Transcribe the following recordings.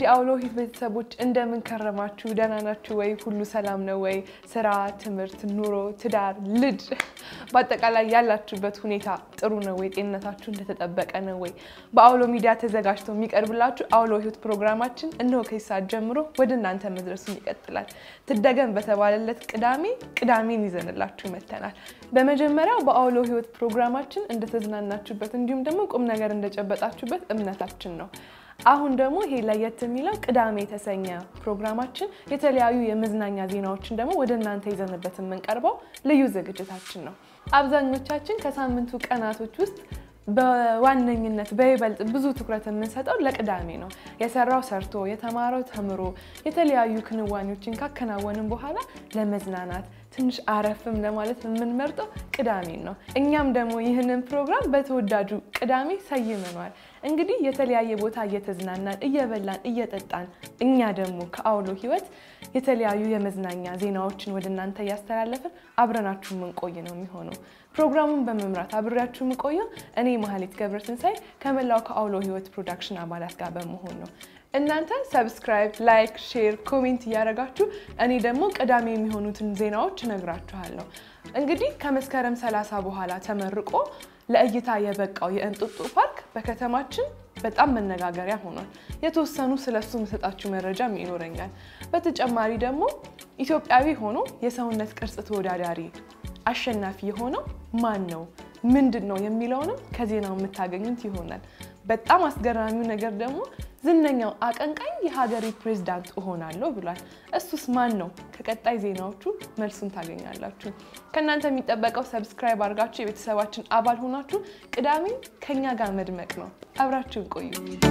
የአውሎ ሂት ቤተሰቦች እንደምን ከረማችሁ? ደህና ናችሁ ወይ? ሁሉ ሰላም ነው ወይ? ስራ፣ ትምህርት፣ ኑሮ፣ ትዳር፣ ልጅ በአጠቃላይ ያላችሁበት ሁኔታ ጥሩ ነው ወይ? ጤንነታችሁ እንደተጠበቀ ነው ወይ? በአውሎ ሚዲያ ተዘጋጅቶ የሚቀርብላችሁ አውሎ ሂት ፕሮግራማችን እነሆ ከዚህ ሰዓት ጀምሮ ወደ እናንተ መድረሱን ይቀጥላል። ትደገም በተባለለት ቅዳሜ ቅዳሜን ይዘንላችሁ መጥተናል። በመጀመሪያው በአውሎ ህይወት ፕሮግራማችን እንደተዝናናችሁበት እንዲሁም ደግሞ ቁም ነገር እንደጨበጣችሁበት እምነታችን ነው። አሁን ደግሞ ይሄ ለየት የሚለው ቅዳሜ የተሰኘ ፕሮግራማችን የተለያዩ የመዝናኛ ዜናዎችን ደግሞ ወደ እናንተ ይዘንበት የምንቀርበው ልዩ ዝግጅታችን ነው። አብዛኞቻችን ከሳምንቱ ቀናቶች ውስጥ በዋነኝነት በይበልጥ ብዙ ትኩረት የምንሰጠው ለቅዳሜ ነው። የሰራው ሰርቶ የተማረው ተምሮ የተለያዩ ክንዋኔዎችን ካከናወንን በኋላ ለመዝናናት ትንሽ አረፍም ለማለት የምንመርጠው ቅዳሜን ነው። እኛም ደግሞ ይህንን ፕሮግራም በተወዳጁ ቅዳሜ ሰይመኗል። እንግዲህ የተለያየ ቦታ እየተዝናናን እየበላን እየጠጣን እኛ ደግሞ ከአውሎ ህይወት የተለያዩ የመዝናኛ ዜናዎችን ወደ እናንተ እያስተላለፍን አብረናችሁ የምንቆይ ነው የሚሆነው። ፕሮግራሙን በመምራት አብሬያችሁ የምቆየው እኔ መሀሌት ገብረትንሳይ ከመላው ከአውሎ ህይወት ፕሮዳክሽን አባላት ጋር በመሆን ነው። እናንተ ሰብስክራይብ፣ ላይክ፣ ሼር፣ ኮሜንት እያደረጋችሁ እኔ ደግሞ ቅዳሜ የሚሆኑትን ዜናዎች እነግራችኋለሁ። እንግዲህ ከመስከረም ሰላሳ በኋላ ተመርቆ ለእይታ የበቃው የእንጦጦ ፓርክ በከተማችን በጣም መነጋገሪያ ሆኗል። የተወሰኑ ስለሱ የምሰጣችሁ መረጃም ይኖረኛል። በተጨማሪ ደግሞ ኢትዮጵያዊ ሆኖ የሰውነት ቅርጽ ተወዳዳሪ አሸናፊ የሆነው ማን ነው ምንድን ነው የሚለውንም ከዜናው የምታገኙት ይሆናል። በጣም አስገራሚው ነገር ደግሞ ዝነኛው አቀንቃኝ የሀገሬ ፕሬዝዳንት እሆናለሁ ብሏል። እሱስ ማን ነው? ከቀጣይ ዜናዎቹ መልሱን ታገኛላችሁ። ከእናንተ የሚጠበቀው ሰብስክራይብ አድርጋችሁ የቤተሰባችን አባል ሆናችሁ ቅዳሜ ከኛ ጋር መድመቅ ነው። አብራችሁን ቆዩ።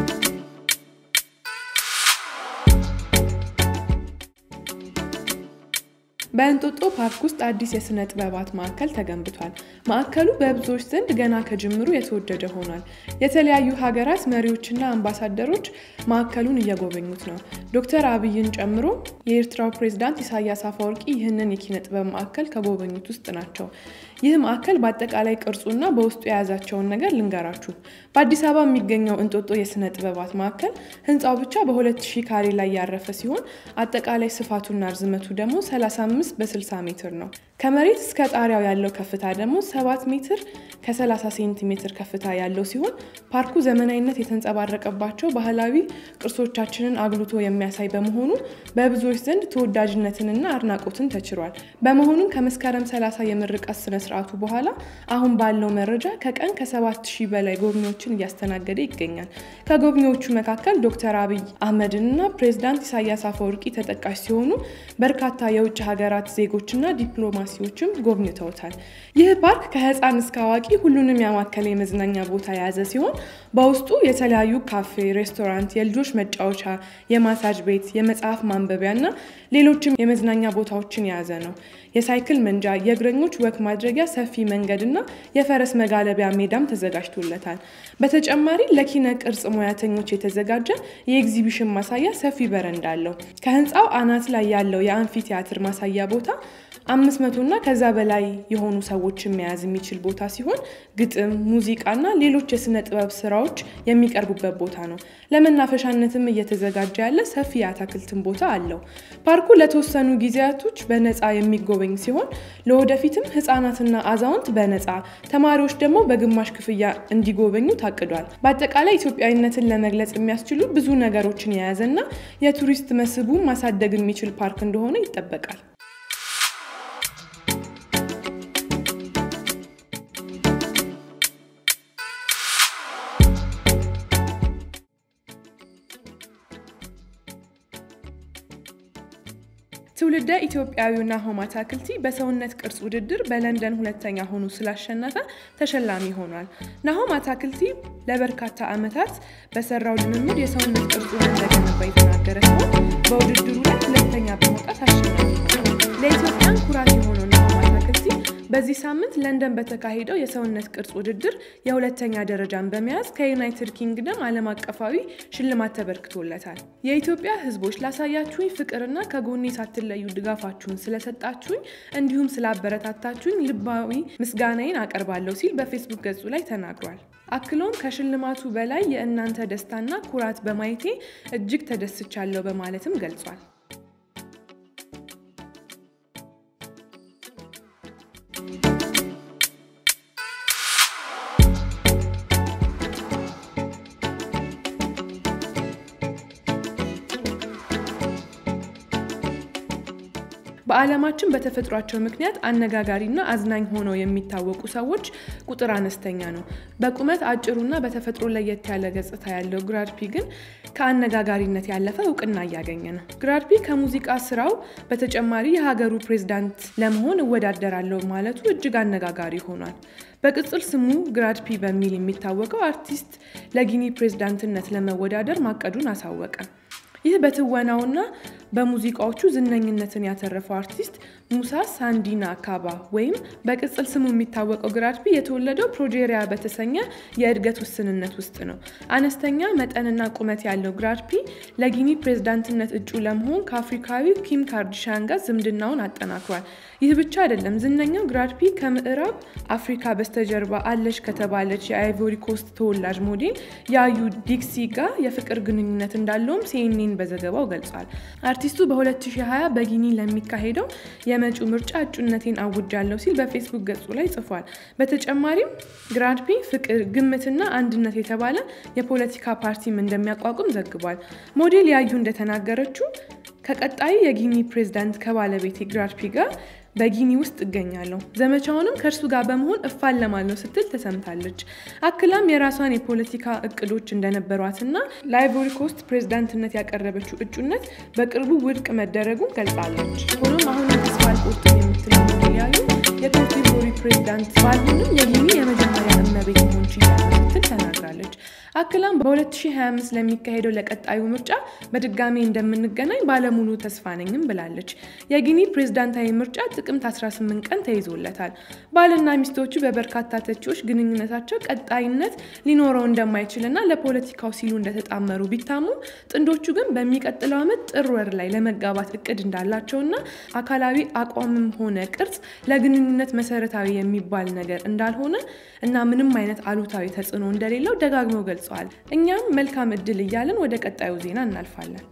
በእንጦጦ ፓርክ ውስጥ አዲስ የስነ ጥበባት ማዕከል ተገንብቷል። ማዕከሉ በብዙዎች ዘንድ ገና ከጅምሩ የተወደደ ሆኗል። የተለያዩ ሀገራት መሪዎችና አምባሳደሮች ማዕከሉን እየጎበኙት ነው። ዶክተር አብይን ጨምሮ የኤርትራው ፕሬዝዳንት ኢሳያስ አፈወርቂ ይህንን የኪነ ጥበብ ማዕከል ከጎበኙት ውስጥ ናቸው። ይህ ማዕከል በአጠቃላይ ቅርጹና በውስጡ የያዛቸውን ነገር ልንገራችሁ። በአዲስ አበባ የሚገኘው እንጦጦ የስነ ጥበባት ማዕከል ህንፃው ብቻ በ2000 ካሬ ላይ ያረፈ ሲሆን አጠቃላይ ስፋቱና ርዝመቱ ደግሞ 35 በ60 ሜትር ነው። ከመሬት እስከ ጣሪያው ያለው ከፍታ ደግሞ 7 ሜትር ከ30 ሴንቲሜትር ከፍታ ያለው ሲሆን ፓርኩ ዘመናዊነት የተንጸባረቀባቸው ባህላዊ ቅርሶቻችንን አጉልቶ የሚያሳይ በመሆኑ በብዙዎች ዘንድ ተወዳጅነትንና አድናቆትን ተችሯል። በመሆኑም ከመስከረም 30 የምርቃት ስነ ስርዓቱ በኋላ አሁን ባለው መረጃ ከቀን ከ7 ሺህ በላይ ጎብኚዎችን እያስተናገደ ይገኛል። ከጎብኚዎቹ መካከል ዶክተር አብይ አህመድንና ፕሬዝዳንት ኢሳያስ አፈወርቂ ተጠቃሽ ሲሆኑ በርካታ የውጭ ሀገራት ዜጎችና ዲፕሎማሲዎችም ጎብኝተውታል። ይህ ፓርክ ከህፃን እስከ አዋቂ ሁሉንም ያማከለ የመዝናኛ ቦታ የያዘ ሲሆን በውስጡ የተለያዩ ካፌ፣ ሬስቶራንት፣ የልጆች መጫወቻ፣ የማሳጅ ቤት፣ የመጽሐፍ ማንበቢያ እና ሌሎችም የመዝናኛ ቦታዎችን የያዘ ነው። የሳይክል መንጃ፣ የእግረኞች ወክ ማድረጊያ ሰፊ መንገድና የፈረስ መጋለቢያ ሜዳም ተዘጋጅቶለታል። በተጨማሪ ለኪነ ቅርጽ ሙያተኞች የተዘጋጀ የኤግዚቢሽን ማሳያ ሰፊ በረንዳ አለው። ከህንፃው አናት ላይ ያለው የአንፊ ቲያትር ማሳያ ቦታ አምስት መቶና ከዛ በላይ የሆኑ ሰዎችን መያዝ የሚችል ቦታ ሲሆን ግጥም፣ ሙዚቃና ሌሎች የስነ ጥበብ ስራዎች የሚቀርቡበት ቦታ ነው። ለመናፈሻነትም እየተዘጋጀ ያለ ሰፊ የአታክልትን ቦታ አለው። ፓርኩ ለተወሰኑ ጊዜያቶች በነፃ የሚጎበኝ ሲሆን ለወደፊትም ህፃናትና አዛውንት በነፃ ተማሪዎች ደግሞ በግማሽ ክፍያ እንዲጎበኙ ታቅዷል። በአጠቃላይ ኢትዮጵያዊነትን ለመግለጽ የሚያስችሉ ብዙ ነገሮችን የያዘና የቱሪስት መስህቡን ማሳደግ የሚችል ፓርክ እንደሆነ ይጠበቃል። ትውልደ ኢትዮጵያዊው ናሆም አታክልቲ በሰውነት ቅርጽ ውድድር በለንደን ሁለተኛ ሆኖ ስላሸነፈ ተሸላሚ ሆኗል። ናሆም አታክልቲ ለበርካታ ዓመታት በሰራው ልምምድ የሰውነት ቅርጹን እንደገነባ የተናገረ ሲሆን በውድድሩ ላይ ሁለተኛ በመውጣት አሸናፊ ሆኗል። ለኢትዮጵያን ኩራት የሆነው ናሆም አታክልቲ በዚህ ሳምንት ለንደን በተካሄደው የሰውነት ቅርጽ ውድድር የሁለተኛ ደረጃን በመያዝ ከዩናይትድ ኪንግደም ዓለም አቀፋዊ ሽልማት ተበርክቶለታል። የኢትዮጵያ ሕዝቦች ላሳያችሁኝ ፍቅርና ከጎኔ ሳትለዩ ድጋፋችሁን ስለሰጣችሁኝ እንዲሁም ስላበረታታችሁኝ ልባዊ ምስጋናዬን አቀርባለሁ ሲል በፌስቡክ ገጹ ላይ ተናግሯል። አክሎም ከሽልማቱ በላይ የእናንተ ደስታና ኩራት በማየቴ እጅግ ተደስቻለሁ በማለትም ገልጿል። በዓለማችን በተፈጥሯቸው ምክንያት አነጋጋሪና አዝናኝ ሆነው የሚታወቁ ሰዎች ቁጥር አነስተኛ ነው። በቁመት አጭሩና በተፈጥሮ ለየት ያለ ገጽታ ያለው ግራድፒ ግን ከአነጋጋሪነት ያለፈ እውቅና እያገኘ ነው። ግራድፒ ከሙዚቃ ስራው በተጨማሪ የሀገሩ ፕሬዝዳንት ለመሆን እወዳደራለሁ ማለቱ እጅግ አነጋጋሪ ሆኗል። በቅጽል ስሙ ግራድፒ በሚል የሚታወቀው አርቲስት ለጊኒ ፕሬዝዳንትነት ለመወዳደር ማቀዱን አሳወቀ። ይህ በትወናውና በሙዚቃዎቹ ዝነኝነትን ያተረፈው አርቲስት ሙሳ ሳንዲና ካባ ወይም በቅጽል ስሙ የሚታወቀው ግራድፒ የተወለደው ፕሮጄሪያ በተሰኘ የእድገት ውስንነት ውስጥ ነው። አነስተኛ መጠንና ቁመት ያለው ግራድፒ ለጊኒ ፕሬዝዳንትነት እጩ ለመሆን ከአፍሪካዊው ኪም ካርዲሻን ጋር ዝምድናውን አጠናክሯል። ይህ ብቻ አይደለም። ዝነኛው ግራድፒ ከምዕራብ አፍሪካ በስተጀርባ አለች ከተባለች የአይቮሪ ኮስት ተወላጅ ሞዴል ያዩ ዲክሲ ጋር የፍቅር ግንኙነት እንዳለውም ሲኤንኤን በዘገባው ገልጿል። አርቲስቱ በ2020 በጊኒ ለሚካሄደው የመጪው ምርጫ እጩነቴን አውጃለሁ ሲል በፌስቡክ ገጹ ላይ ጽፏል። በተጨማሪም ግራድፒ ፍቅር፣ ግምትና አንድነት የተባለ የፖለቲካ ፓርቲም እንደሚያቋቁም ዘግቧል። ሞዴል ያዩ እንደተናገረችው ከቀጣዩ የጊኒ ፕሬዝዳንት ከባለቤቴ ግራድፒ ጋር በጊኒ ውስጥ እገኛለሁ። ዘመቻውንም ከእርሱ ጋር በመሆን እፋለማለሁ ስትል ተሰምታለች። አክላም የራሷን የፖለቲካ እቅዶች እንደነበሯትና ለአይቮሪ ኮስት ፕሬዝዳንትነት ያቀረበችው እጩነት በቅርቡ ውድቅ መደረጉን ገልጻለች። ሆኖም አሁን ተስፋ አልቆርጥም የምትለው ሞዴል ያዩ የኮትዲቯሪ ፕሬዝዳንት ባልሆንም የጊኒ የመጀመሪያ እመቤት መሆን ችያለሁ ስትል ተናግራለች። አክላም በ2025 ለሚካሄደው ለቀጣዩ ምርጫ በድጋሚ እንደምንገናኝ ባለሙሉ ተስፋ ነኝም ብላለች። የጊኒ ፕሬዝዳንታዊ ምርጫ ጥቅምት 18 ቀን ተይዞለታል። ባልና ሚስቶቹ በበርካታ ተቺዎች ግንኙነታቸው ቀጣይነት ሊኖረው እንደማይችልና ለፖለቲካው ሲሉ እንደተጣመሩ ቢታሙ ጥንዶቹ ግን በሚቀጥለው ዓመት ጥር ወር ላይ ለመጋባት እቅድ እንዳላቸውና አካላዊ አቋምም ሆነ ቅርጽ ለግንኙነት መሰረታዊ የሚባል ነገር እንዳልሆነ እና ምንም አይነት አሉታዊ ተጽዕኖ እንደሌለው ደጋግመው ገልጸዋል። እኛም መልካም እድል እያለን ወደ ቀጣዩ ዜና እናልፋለን።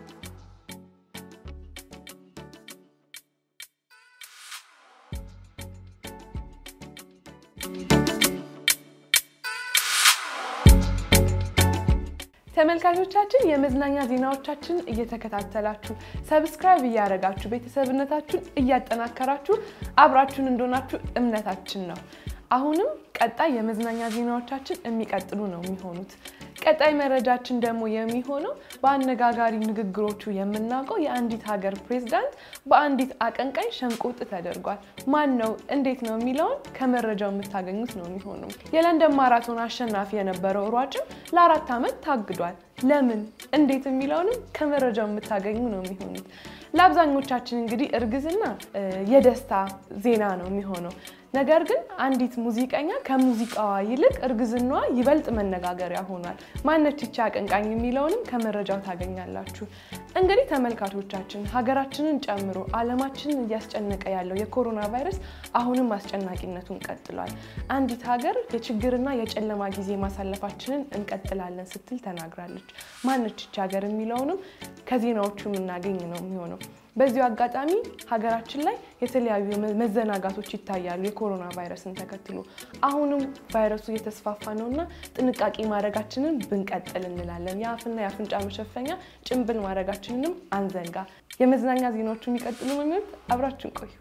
ተመልካቾቻችን የመዝናኛ ዜናዎቻችን እየተከታተላችሁ ሰብስክራይብ እያደረጋችሁ ቤተሰብነታችሁን እያጠናከራችሁ አብራችሁን እንደሆናችሁ እምነታችን ነው። አሁንም ቀጣይ የመዝናኛ ዜናዎቻችን የሚቀጥሉ ነው የሚሆኑት። ቀጣይ መረጃችን ደግሞ የሚሆነው በአነጋጋሪ ንግግሮቹ የምናውቀው የአንዲት ሀገር ፕሬዝዳንት በአንዲት አቀንቃኝ ሸንቆጥ ተደርጓል። ማን ነው እንዴት ነው የሚለውን ከመረጃው የምታገኙት ነው የሚሆነው። የለንደን ማራቶን አሸናፊ የነበረው ሯጭም ለአራት ዓመት ታግዷል። ለምን እንዴት የሚለውንም ከመረጃው የምታገኙ ነው የሚሆኑት። ለአብዛኞቻችን እንግዲህ እርግዝና የደስታ ዜና ነው የሚሆነው። ነገር ግን አንዲት ሙዚቀኛ ከሙዚቃዋ ይልቅ እርግዝናዋ ይበልጥ መነጋገሪያ ሆኗል። ማነች ይቺ አቀንቃኝ የሚለውንም ከመረጃው ታገኛላችሁ። እንግዲህ ተመልካቾቻችን ሀገራችንን ጨምሮ ዓለማችንን እያስጨነቀ ያለው የኮሮና ቫይረስ አሁንም አስጨናቂነቱን ቀጥሏል። አንዲት ሀገር የችግርና የጨለማ ጊዜ ማሳለፋችንን እንቀጥላለን ስትል ተናግራለች። ማነች ይቺ ሀገር የሚለውንም ከዜናዎቹ የምናገኝ ነው የሚሆነው። በዚሁ አጋጣሚ ሀገራችን ላይ የተለያዩ መዘናጋቶች ይታያሉ። የኮሮና ቫይረስን ተከትሎ አሁንም ቫይረሱ እየተስፋፋ ነው እና ጥንቃቄ ማድረጋችንን ብንቀጥል እንላለን። የአፍና የአፍንጫ መሸፈኛ ጭንብል ማድረጋችንንም አንዘንጋ። የመዝናኛ ዜናዎቹ የሚቀጥሉ ነው የሚሆኑት። አብራችን ቆዩ።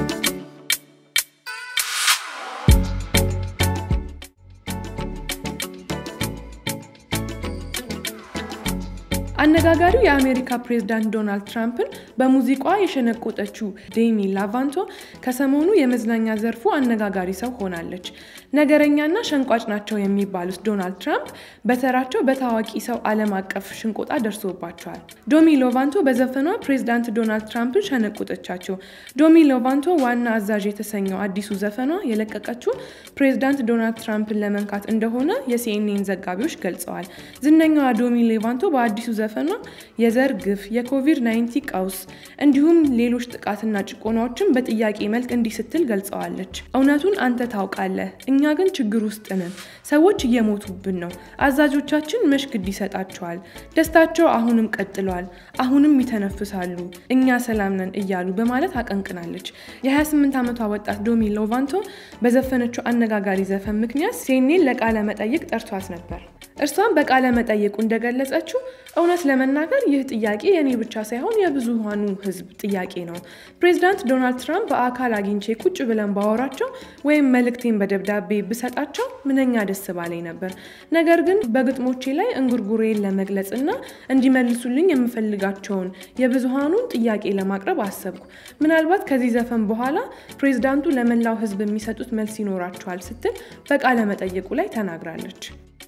አነጋጋሪው የአሜሪካ ፕሬዝዳንት ዶናልድ ትራምፕን በሙዚቃዋ የሸነቆጠችው ዴሚ ላቫንቶ ከሰሞኑ የመዝናኛ ዘርፉ አነጋጋሪ ሰው ሆናለች። ነገረኛና ሸንቋጭ ናቸው የሚባሉት ዶናልድ ትራምፕ በተራቸው በታዋቂ ሰው ዓለም አቀፍ ሽንቆጣ ደርሶባቸዋል። ዶሚ ሎቫንቶ በዘፈኗ ፕሬዚዳንት ዶናልድ ትራምፕን ሸነቆጠቻቸው። ዶሚ ሎቫንቶ ዋና አዛዥ የተሰኘው አዲሱ ዘፈኗ የለቀቀችው ፕሬዚዳንት ዶናልድ ትራምፕን ለመንካት እንደሆነ የሲኤንኤን ዘጋቢዎች ገልጸዋል። ዝነኛዋ ዶሚ ሎቫንቶ በአዲሱ ዘፈኗ የዘር ግፍ፣ የኮቪድ-19 ቀውስ እንዲሁም ሌሎች ጥቃትና ጭቆናዎችን በጥያቄ መልክ እንዲህ ስትል ገልጸዋለች። እውነቱን አንተ ታውቃለህ፣ እኛ ግን ችግር ውስጥ ነን። ሰዎች እየሞቱብን ነው። አዛዦቻችን መች ግድ ይሰጣቸዋል። ደስታቸው አሁንም ቀጥለዋል። አሁንም ይተነፍሳሉ። እኛ ሰላም ነን እያሉ በማለት አቀንቅናለች። የ28 ዓመቷ ወጣት ዶሚ ሎቫንቶ በዘፈነችው አነጋጋሪ ዘፈን ምክንያት ሲኤንኤን ለቃለ መጠይቅ ጠርቷት ነበር። እርሷም በቃለ መጠይቁ እንደገለጸችው እውነት ለመናገር ይህ ጥያቄ የኔ ብቻ ሳይሆን የብዙሃኑ ሕዝብ ጥያቄ ነው። ፕሬዚዳንት ዶናልድ ትራምፕ በአካል አግኝቼ ቁጭ ብለን ባወራቸው ወይም መልእክቴን በደብዳቤ ብሰጣቸው ምንኛ ደስ ባለኝ ነበር። ነገር ግን በግጥሞቼ ላይ እንጉርጉሬን ለመግለጽ እና እንዲመልሱልኝ የምፈልጋቸውን የብዙሃኑን ጥያቄ ለማቅረብ አሰብኩ። ምናልባት ከዚህ ዘፈን በኋላ ፕሬዚዳንቱ ለመላው ሕዝብ የሚሰጡት መልስ ይኖራቸዋል ስትል በቃለ መጠይቁ ላይ ተናግራለች።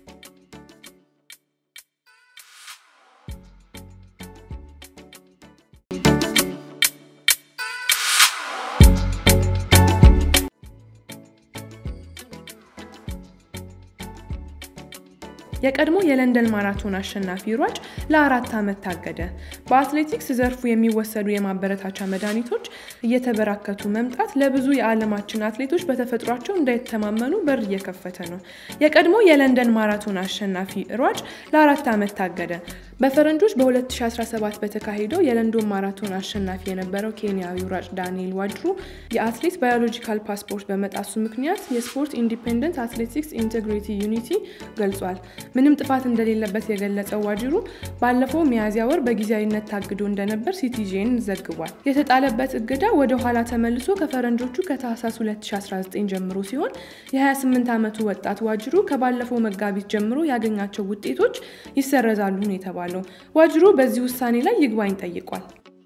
የቀድሞ የለንደን ማራቶን አሸናፊ ሯጭ ለአራት ዓመት ታገደ። በአትሌቲክስ ዘርፉ የሚወሰዱ የማበረታቻ መድኃኒቶች እየተበራከቱ መምጣት ለብዙ የዓለማችን አትሌቶች በተፈጥሯቸው እንዳይተማመኑ በር እየከፈተ ነው። የቀድሞ የለንደን ማራቶን አሸናፊ ሯጭ ለአራት ዓመት ታገደ። በፈረንጆች በ2017 በተካሄደው የለንዶን ማራቶን አሸናፊ የነበረው ኬንያዊ ሯጭ ዳንኤል ዋጅሩ የአትሌት ባዮሎጂካል ፓስፖርት በመጣሱ ምክንያት የስፖርት ኢንዲፔንደንት አትሌቲክስ ኢንቴግሪቲ ዩኒቲ ገልጿል። ምንም ጥፋት እንደሌለበት የገለጸው ዋጅሩ ባለፈው ሚያዝያ ወር በጊዜያዊነት ታግዶ እንደነበር ሲቲጄን ዘግቧል። የተጣለበት እገዳ ወደ ኋላ ተመልሶ ከፈረንጆቹ ከታህሳስ 2019 ጀምሮ ሲሆን የ28 ዓመቱ ወጣት ዋጅሩ ከባለፈው መጋቢት ጀምሮ ያገኛቸው ውጤቶች ይሰረዛሉ ነው የተባለው። ዋጅሩ በዚህ ውሳኔ ላይ ይግባኝ ጠይቋል።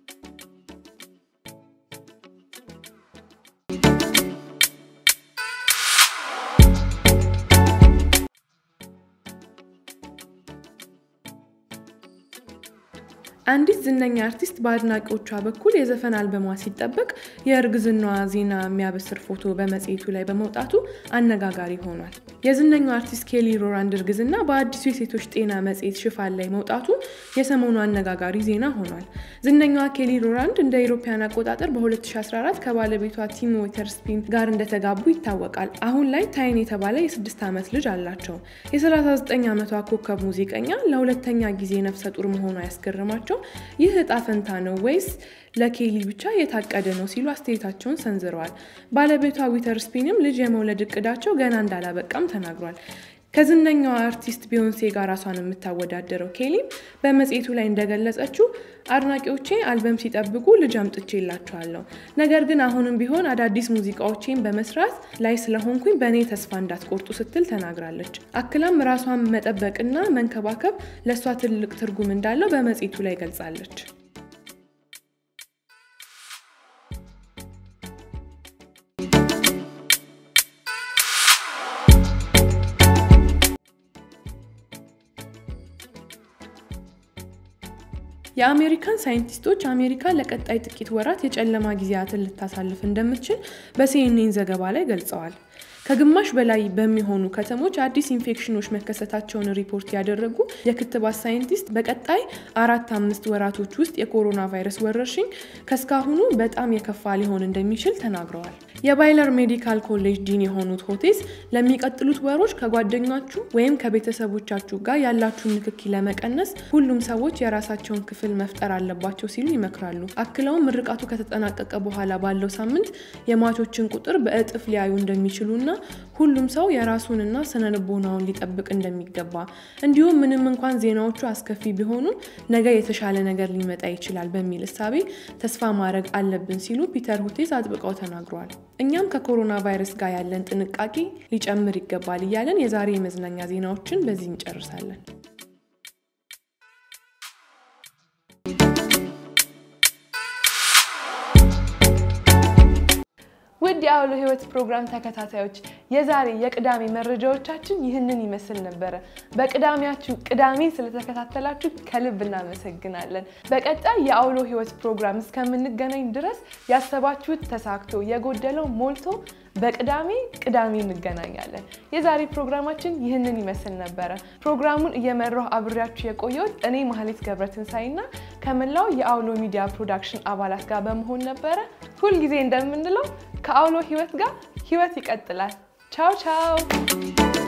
አንዲት ዝነኛ አርቲስት በአድናቂዎቿ በኩል የዘፈን አልበሟ ሲጠበቅ የእርግዝናዋ ዜና የሚያበስር ፎቶ በመጽሔቱ ላይ በመውጣቱ አነጋጋሪ ሆኗል። የዝነኛው አርቲስት ኬሊ ሮራንድ እርግዝና በአዲሱ የሴቶች ጤና መጽሔት ሽፋን ላይ መውጣቱ የሰሞኑ አነጋጋሪ ዜና ሆኗል። ዝነኛዋ ኬሊ ሮራንድ እንደ አውሮፓውያን አቆጣጠር በ2014 ከባለቤቷ ቲም ዊተርስፒን ጋር እንደተጋቡ ይታወቃል። አሁን ላይ ታይን የተባለ የስድስት ዓመት ልጅ አላቸው። የ39 ዓመቷ ኮከብ ሙዚቀኛ ለሁለተኛ ጊዜ ነፍሰ ጡር መሆኗ ያስገርማቸው ይህ እጣ ፈንታ ነው ወይስ ለኬሊ ብቻ የታቀደ ነው ሲሉ አስተያየታቸውን ሰንዝረዋል። ባለቤቷ ዊተርስፒንም ልጅ የመውለድ እቅዳቸው ገና እንዳላበቃም ተናግሯል። ከዝነኛዋ አርቲስት ቢዮንሴ ጋር ራሷን የምታወዳደረው ኬሊም በመጽሔቱ ላይ እንደገለጸችው አድናቂዎቼ አልበም ሲጠብቁ ልጅ አምጥቼላቸዋለሁ፣ ነገር ግን አሁንም ቢሆን አዳዲስ ሙዚቃዎቼን በመስራት ላይ ስለሆንኩኝ በእኔ ተስፋ እንዳትቆርጡ ስትል ተናግራለች። አክላም ራሷን መጠበቅና መንከባከብ ለእሷ ትልቅ ትርጉም እንዳለው በመጽሔቱ ላይ ገልጻለች። የአሜሪካን ሳይንቲስቶች አሜሪካ ለቀጣይ ጥቂት ወራት የጨለማ ጊዜያትን ልታሳልፍ እንደምትችል በሲኤንኤን ዘገባ ላይ ገልጸዋል። ከግማሽ በላይ በሚሆኑ ከተሞች አዲስ ኢንፌክሽኖች መከሰታቸውን ሪፖርት ያደረጉ የክትባት ሳይንቲስት በቀጣይ አራት አምስት ወራቶች ውስጥ የኮሮና ቫይረስ ወረርሽኝ ከስካሁኑ በጣም የከፋ ሊሆን እንደሚችል ተናግረዋል። የባይለር ሜዲካል ኮሌጅ ዲን የሆኑት ሆቴስ ለሚቀጥሉት ወሮች ከጓደኛችሁ ወይም ከቤተሰቦቻችሁ ጋር ያላችሁን ንክኪ ለመቀነስ ሁሉም ሰዎች የራሳቸውን ክፍል መፍጠር አለባቸው ሲሉ ይመክራሉ። አክለውም ምርቃቱ ከተጠናቀቀ በኋላ ባለው ሳምንት የሟቾችን ቁጥር በእጥፍ ሊያዩ እንደሚችሉና ሁሉም ሰው የራሱንና ስነ ልቦናውን ሊጠብቅ እንደሚገባ እንዲሁም ምንም እንኳን ዜናዎቹ አስከፊ ቢሆኑም ነገ የተሻለ ነገር ሊመጣ ይችላል በሚል እሳቤ ተስፋ ማድረግ አለብን ሲሉ ፒተር ሁቴስ አጥብቀው ተናግረዋል። እኛም ከኮሮና ቫይረስ ጋር ያለን ጥንቃቄ ሊጨምር ይገባል እያለን የዛሬ የመዝናኛ ዜናዎችን በዚህ እንጨርሳለን። ውድ የአውሎ ህይወት ፕሮግራም ተከታታዮች የዛሬ የቅዳሜ መረጃዎቻችን ይህንን ይመስል ነበረ። በቅዳሜያችሁ ቅዳሜ ስለተከታተላችሁ ከልብ እናመሰግናለን። በቀጣይ የአውሎ ህይወት ፕሮግራም እስከምንገናኝ ድረስ ያሰባችሁት ተሳክቶ የጎደለው ሞልቶ በቅዳሜ ቅዳሜ እንገናኛለን። የዛሬ ፕሮግራማችን ይህንን ይመስል ነበረ። ፕሮግራሙን እየመራሁ አብሬያችሁ የቆየሁት እኔ ማህሌት ገብረትንሳይና ከመላው የአውሎ ሚዲያ ፕሮዳክሽን አባላት ጋር በመሆን ነበረ። ሁልጊዜ እንደምንለው ከአውሎ ህይወት ጋር ህይወት ይቀጥላል። ቻው ቻው